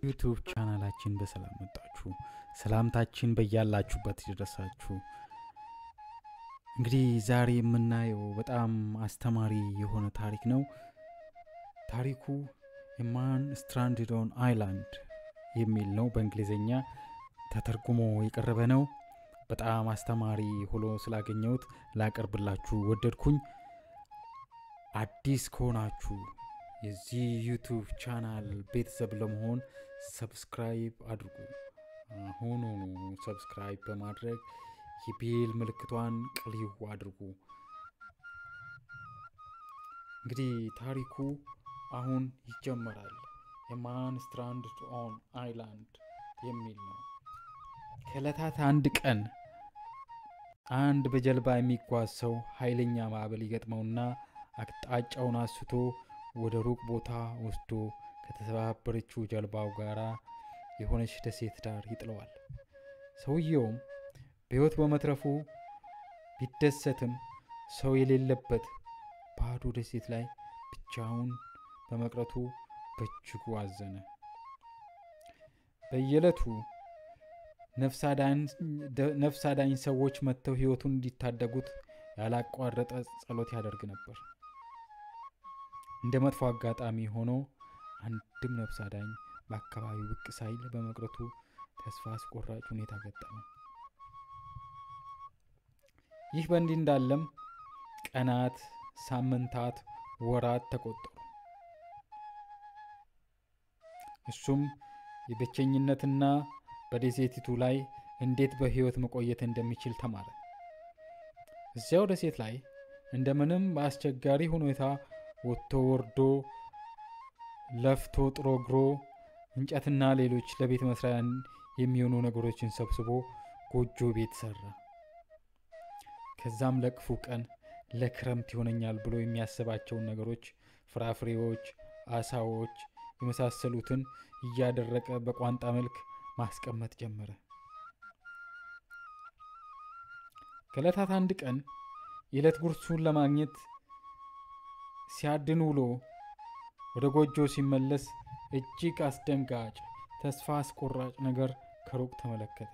ዩቱብ ቻናላችን በሰላም መጣችሁ። ሰላምታችን በያላችሁበት ይድረሳችሁ። እንግዲህ ዛሬ የምናየው በጣም አስተማሪ የሆነ ታሪክ ነው። ታሪኩ የማን ስትራንድድ ኦን አይላንድ የሚል ነው። በእንግሊዝኛ ተተርጉሞ የቀረበ ነው። በጣም አስተማሪ ሆኖ ስላገኘሁት ላቀርብላችሁ ወደድኩኝ። አዲስ ከሆናችሁ የዚህ ዩቱብ ቻናል ቤተሰብ ለመሆን ሰብስክራይብ አድርጉ። አሁኑኑ ሰብስክራይብ በማድረግ የቤል ምልክቷን ቅልው አድርጉ። እንግዲህ ታሪኩ አሁን ይጀመራል። የማን ስትራንድድ ኦን አይላንድ የሚል ነው። ከዕለታት አንድ ቀን አንድ በጀልባ የሚጓዝ ሰው ኃይለኛ ማዕበል ይገጥመውና አቅጣጫውን አስቶ ወደ ሩቅ ቦታ ወስዶ ከተሰባበረችው ጀልባው ጋር የሆነች ደሴት ዳር ይጥለዋል። ሰውየውም በሕይወት በመትረፉ ቢደሰትም ሰው የሌለበት ባዶ ደሴት ላይ ብቻውን በመቅረቱ በእጅጉ አዘነ። በየዕለቱ ነፍስ አዳኝ ሰዎች መጥተው ሕይወቱን እንዲታደጉት ያላቋረጠ ጸሎት ያደርግ ነበር። እንደ መጥፎ አጋጣሚ ሆኖ አንድም ነፍስ አዳኝ በአካባቢው ብቅ ሳይል በመቅረቱ ተስፋ አስቆራጭ ሁኔታ ገጠመው። ይህ በእንዲህ እንዳለም ቀናት፣ ሳምንታት፣ ወራት ተቆጠሩ። እሱም የብቸኝነትና በደሴቲቱ ላይ እንዴት በሕይወት መቆየት እንደሚችል ተማረ። እዚያው ደሴት ላይ እንደምንም በአስቸጋሪ ሁኔታ ወጥቶ ወርዶ ለፍቶ ጥሮ ግሮ እንጨትና ሌሎች ለቤት መስሪያ የሚሆኑ ነገሮችን ሰብስቦ ጎጆ ቤት ሰራ። ከዛም ለክፉ ቀን ለክረምት ይሆነኛል ብሎ የሚያስባቸውን ነገሮች ፍራፍሬዎች፣ አሳዎች የመሳሰሉትን እያደረቀ በቋንጣ መልክ ማስቀመጥ ጀመረ። ከዕለታት አንድ ቀን የዕለት ጉርሱን ለማግኘት ሲያድን ውሎ ወደ ጎጆ ሲመለስ እጅግ አስደንጋጭ፣ ተስፋ አስቆራጭ ነገር ከሩቅ ተመለከተ።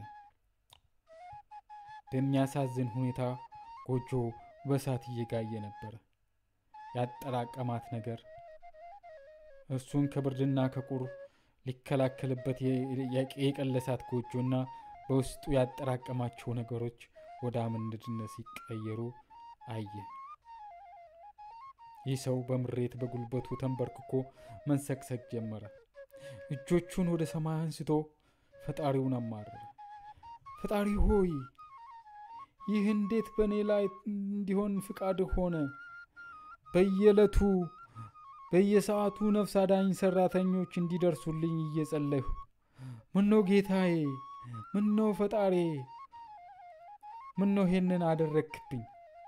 በሚያሳዝን ሁኔታ ጎጆ በእሳት እየጋየ ነበረ። ያጠራቀማት ነገር እርሱን ከብርድና ከቁር ሊከላከልበት የቀለሳት ጎጆና በውስጡ ያጠራቀማቸው ነገሮች ወደ አመድነት ሲቀየሩ አየ። ይህ ሰው በምሬት በጉልበቱ ተንበርክኮ መንሰክሰክ ጀመረ። እጆቹን ወደ ሰማይ አንስቶ ፈጣሪውን አማረረ። ፈጣሪ ሆይ ይህ እንዴት በእኔ ላይ እንዲሆን ፍቃድ ሆነ? በየዕለቱ በየሰዓቱ ነፍስ አዳኝ ሰራተኞች እንዲደርሱልኝ እየጸለይሁ፣ ምነው ጌታዬ፣ ምነው ፈጣሪ፣ ምነው ይሄንን አደረግክብኝ?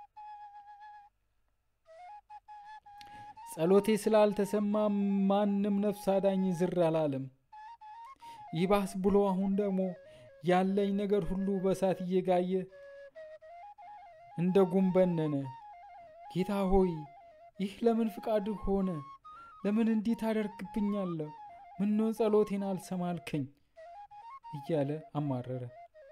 ጸሎቴ ስላልተሰማ ማንም ነፍስ አዳኝ ዝር አላለም። ይባስ ብሎ አሁን ደግሞ ያለኝ ነገር ሁሉ በእሳት እየጋየ እንደ ጉም በነነ። ጌታ ሆይ ይህ ለምን ፍቃድ ሆነ? ለምን እንዲህ ታደርግብኛለህ? ምነው ጸሎቴን አልሰማልከኝ? እያለ አማረረ።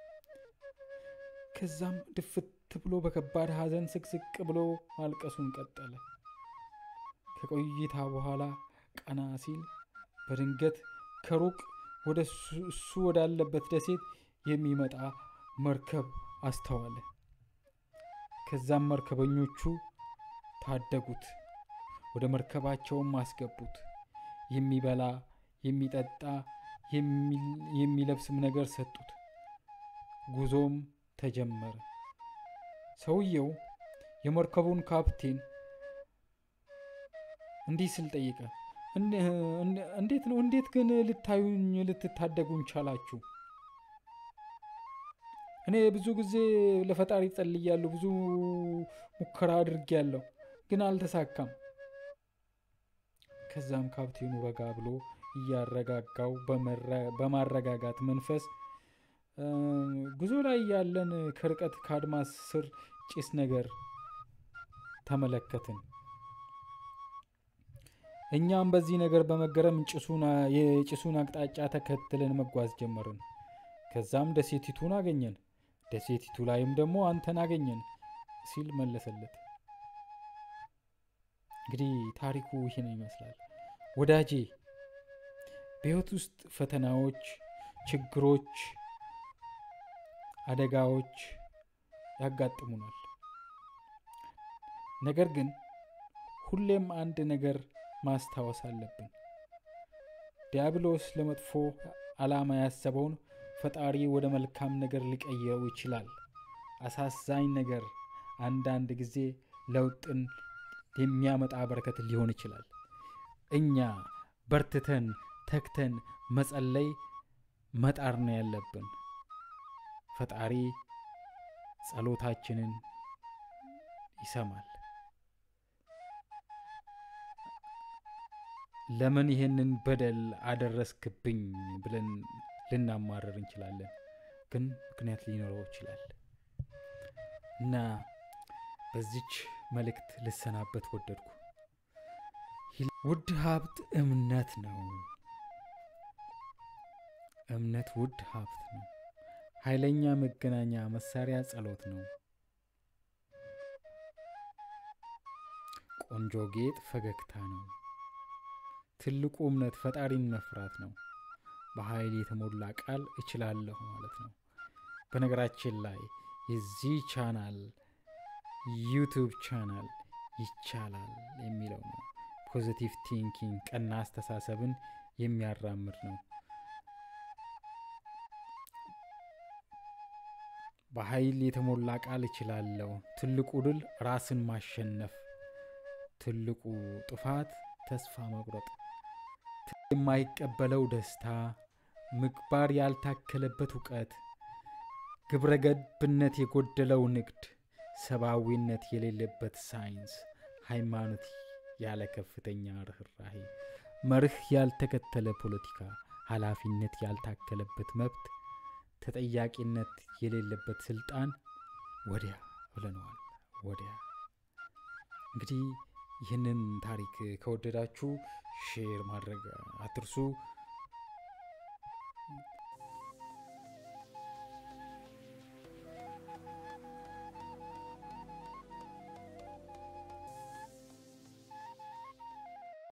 ከዛም ድፍት ብሎ በከባድ ሐዘን ስቅስቅ ብሎ ማልቀሱን ቀጠለ። ከቆይታ በኋላ ቀና ሲል በድንገት ከሩቅ ወደ እሱ ወዳለበት ደሴት የሚመጣ መርከብ አስተዋለ። ከዛም መርከበኞቹ ታደጉት፣ ወደ መርከባቸውም አስገቡት። የሚበላ የሚጠጣ የሚለብስም ነገር ሰጡት። ጉዞም ተጀመረ። ሰውየው የመርከቡን ካፕቴን እንዲህ ስል ጠይቀ፣ እንዴት ነው እንዴት ግን ልታዩኝ ልትታደጉኝ ቻላችሁ? እኔ ብዙ ጊዜ ለፈጣሪ ጸልያለሁ፣ ብዙ ሙከራ አድርጌያለሁ፣ ግን አልተሳካም። ከዛም ካፕቴኑ ረጋ ብሎ እያረጋጋው በማረጋጋት መንፈስ ጉዞ ላይ ያለን ከርቀት ከአድማስ ስር ጭስ ነገር ተመለከትን። እኛም በዚህ ነገር በመገረም የጭሱን አቅጣጫ ተከትለን መጓዝ ጀመርን። ከዛም ደሴቲቱን አገኘን፣ ደሴቲቱ ላይም ደግሞ አንተን አገኘን ሲል መለሰለት። እንግዲህ ታሪኩ ይህን ይመስላል ወዳጄ። በሕይወት ውስጥ ፈተናዎች፣ ችግሮች፣ አደጋዎች ያጋጥሙናል። ነገር ግን ሁሌም አንድ ነገር ማስታወስ አለብን። ዲያብሎስ ለመጥፎ ዓላማ ያሰበውን ፈጣሪ ወደ መልካም ነገር ሊቀይረው ይችላል። አሳዛኝ ነገር አንዳንድ ጊዜ ለውጥን የሚያመጣ በረከት ሊሆን ይችላል። እኛ በርትተን ተግተን መጸለይ መጣር ነው ያለብን። ፈጣሪ ጸሎታችንን ይሰማል። ለምን ይህንን በደል አደረስክብኝ ብለን ልናማረር እንችላለን፣ ግን ምክንያት ሊኖረው ይችላል እና በዚች መልእክት ልሰናበት ወደድኩ። ውድ ሀብት እምነት ነው። እምነት ውድ ሀብት ነው። ኃይለኛ መገናኛ መሳሪያ ጸሎት ነው። ቆንጆ ጌጥ ፈገግታ ነው። ትልቁ እምነት ፈጣሪን መፍራት ነው። በኃይል የተሞላ ቃል እችላለሁ ማለት ነው። በነገራችን ላይ የዚህ ቻናል ዩቱብ ቻናል ይቻላል የሚለው ነው። ፖዚቲቭ ቲንኪንግ ቀና አስተሳሰብን የሚያራምድ ነው። በኃይል የተሞላ ቃል እችላለሁ። ትልቁ ድል ራስን ማሸነፍ፣ ትልቁ ጥፋት ተስፋ መቁረጥ፣ የማይቀበለው ደስታ፣ ምግባር ያልታከለበት እውቀት፣ ግብረ ገብነት የጎደለው ንግድ፣ ሰብአዊነት የሌለበት ሳይንስ፣ ሃይማኖት ያለ ከፍተኛ ርኅራሄ፣ መርህ ያልተከተለ ፖለቲካ፣ ኃላፊነት ያልታከለበት መብት፣ ተጠያቂነት የሌለበት ስልጣን ወዲያ ብለነዋል። ወዲያ እንግዲህ ይህንን ታሪክ ከወደዳችሁ ሼር ማድረግ አትርሱ።